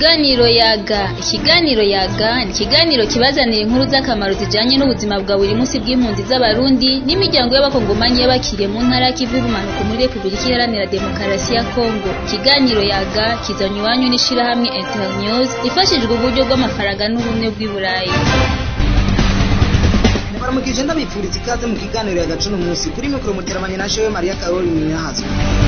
Ikiganiro yaga ikiganiro yaga ni ikiganiro kibazanira inkuru z'akamaro zijanye n'ubuzima bwa buri munsi bw'impunzi z'abarundi n'imiryango y'abakongomani y'abakiriye mu ntara y'ikivu y'ubumanuko muri Repubulika Iharanira Demokarasi ya Kongo ikiganiro yaga kizanywe iwanyu n'ishirahamwe Internews ifashijwe uburyo bw'amafaranga n'ubumwe bw'i Burayi baramukije ndabipfuriza ikaze mu kiganiro ya gacuno munsi kuri mikoro muteramanye na jewe Maria Karoli Minyahazo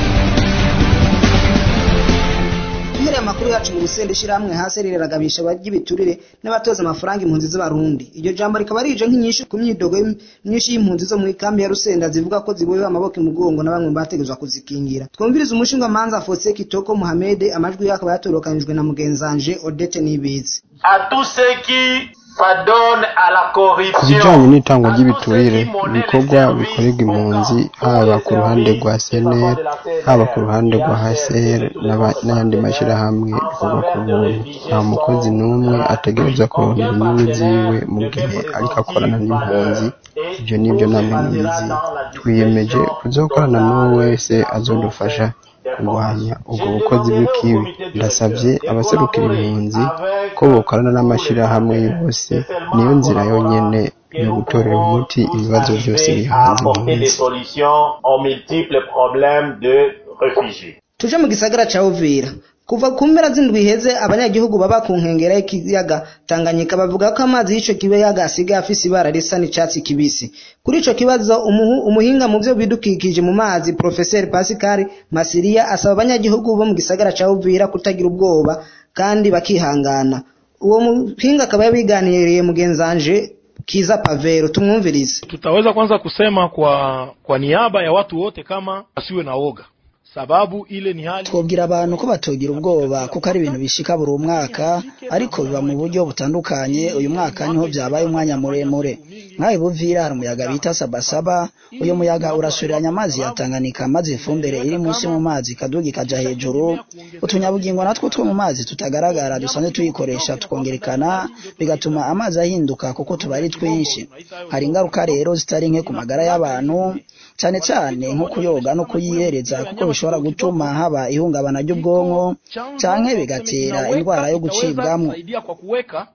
Duhereye amakuru yacu mu rusenda ishirahamwe hasi riragabisha abagibiturire n'abatoza amafaranga impunzi z'abarundi iryo jambo rikaba rije nk'inyishu ku myidogo myinshi y'impunzi zo mu ikambi ya rusenda zivuga ko zibohewe amaboko imugongo na bamwe mu bategezwa kuzikingira twumviriza umushinga manza Fosse Kitoko Mohamed amajwi yakaba yatorokanijwe na mugenzanje Odette Nibizi à tous ceux qui pardonnent à la ku corruption bijyanye n'itangwa ry'ibiturire ibikorwa bikorerwa impunzi haba ku ruhande rwa cnr haba ku ruhande rwa hcr n'aba- n'ayandi mashyirahamwe bikorwa ku buntu nta mukozi n'umwe ategerezwa kurondera inyungu ziwe mu gihe ariko akorana n'impunzi ibyo ni byo namwe mubizi twiyemeje kuzokorana n'uwo wese azodufasha kurwanya ubwo bukozi bw'ikibi ndasabye abaserukira impunzi ko bokorana n'amashyirahamwe yose niyo nzira yonyene yo gutorera umuti ibibazo byose bihanze apporter des impunzi solutions aux multiples problèmes de réfugiés. tuje mu gisagara ca Uvira kuva ku mpera z'indwi iheze abanyagihugu baba ku nkengera y'ikiyaga Tanganyika bavuga ko amazi y'ico kiyaga asigaye afise ibara risa n'icatsi kibisi kuri ico kibazo umuhu- umuhinga mu vyo bidukikije mu mazi Professeur Pascal Masiria asaba abanyagihugu bo mu gisagara ca Uvira kutagira ubwoba kandi bakihangana uwo muhinga akaba yabiganiriye mugenzanje Kiza Pavero tumwumvirize tutaweza kwanza kusema kwa kwa niaba ya watu wote kama wasiwe na woga sababu ile ni hali twobwira abantu ko batogira ubwoba kuko ari ibintu bishika buri mwaka ariko biba mu buryo butandukanye uyu mwaka niho byabaye umwanya muremure nk'aho buvira hari umuyaga bita sabasaba uyu muyaga urasuriranya amazi ya Tanganyika maze ifumbire iri munsi mu mazi ikaduga ikaja hejuru utunyabugingo natwo two mu mazi tutagaragara dusanzwe tuyikoresha tukongerekana bigatuma amazi ahinduka kuko tuba ari twinshi hari ingaruka rero zitari nke ku magara y'abantu cyane cyane nko kuyoga no kuyihereza kuko bishobora gutuma haba ihungabana ry'ubwonko canke bigatera indwara yo gucibwamwo kusaidia kwa kuweka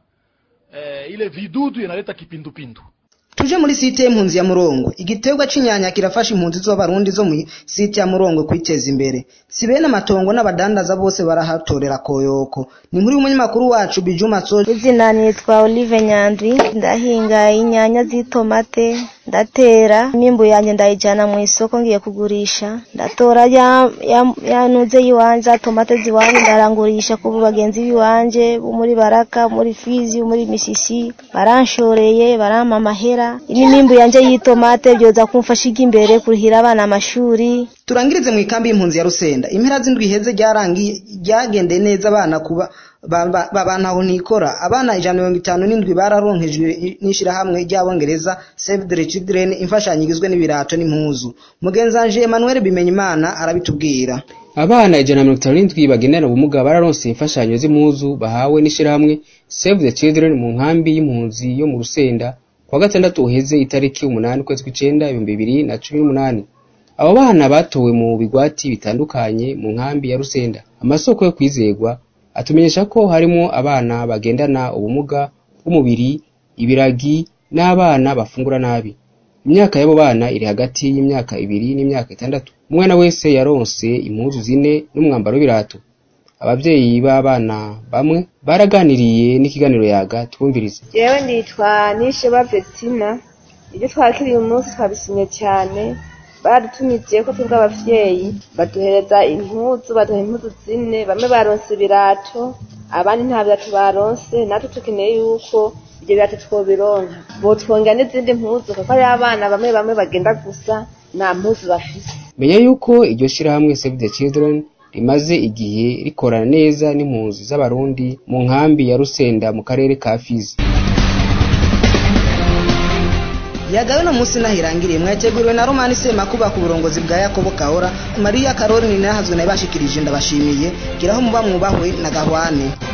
eh, ile vidudu inaleta kipindupindu Tuje muri site y'impunzi ya Murongo. Igiterwa c'inyanya kirafasha impunzi z'abarundi zo mu site ya Murongo kwiteza imbere. Si bene amatongo n'abadandaza bose barahatorera koyoko. Ni muri umunyamakuru wacu Bijuma Soje izina nitwa Olive Nyandwi ndahinga inyanya z'itomate ndatera imyimbu yanjye ndayijyana mu isoko ngiye kugurisha ndatora ya, ya, yanuze yiwanje za tomate ziwanje ndarangurisha ku bagenzi biwanje bo muri baraka muri fizi bo muri misisi baranshoreye barampa amahera n'imyimbu yanjye y'itomate byoza kumfasha ijya imbere kurihira abana amashuri turangirize mu ikambi y'impunzi ya Rusenda. Impera z'indwi iheze ryarangiye ryagendeye neza abana kuba ba- ba- babantaho nikora abana ijana na mirongo itanu n'indwi bararonkejwe n'ishirahamwe ry'abongereza Save the Children imfashanyo igizwe n'ibirato n'impuzu mugenzanje Emmanuel Bimenyimana arabitubwira abana ijana na mirongo itanu n'indwi bagendana ubumuga bararonse imfashanyo z'impuzu bahawe n'ishirahamwe Save the Children mu nkambi y'impunzi yo mu Rusenda kuwa gatandatu uheze itariki umunani ukwezi kw'icenda ibihumbi bibiri na cumi n'umunani abo bana batowe mu bigwati bitandukanye mu nkambi ya Rusenda amasoko yo kwizegwa atumenyesha ko harimo abana bagendana ubumuga bw'umubiri ibiragi n'abana bafungura nabi imyaka y'abo bana iri hagati y'imyaka ibiri n'imyaka itandatu umwana wese yaronse impuzu zine n'umwambaro w'ibirato abavyeyi b'abana bamwe baraganiriye n'ikiganiro yaga twumvirize yewe nditwa nisheba vestina ibyo twakiriye uyu munsi twabisimye cyane badutumije ko twebwe abavyeyi baduhereza impuzu baduha impuzu zine bamwe baronse ibirato abandi nta birato baronse natwe tukeneye yuko ibyo birato twobironka botwongera n'izindi mpuzu kuko hariho abana bamwe bamwe bagenda gusa nta mpuzu bafise menya yuko iryo shirahamwe Save the Children rimaze igihe rikorana neza n'impunzi z'abarundi mu nkambi ya Rusenda mu karere ka Fizi yagawe no munsi nahirangiriye mwateguriwe na Romani Semakuba ku burongozi bwa Yakobo Kahora Maria Caroline nahazwe nayo bashikirije ndabashimiye giraho muba mwubahwe na Gahwane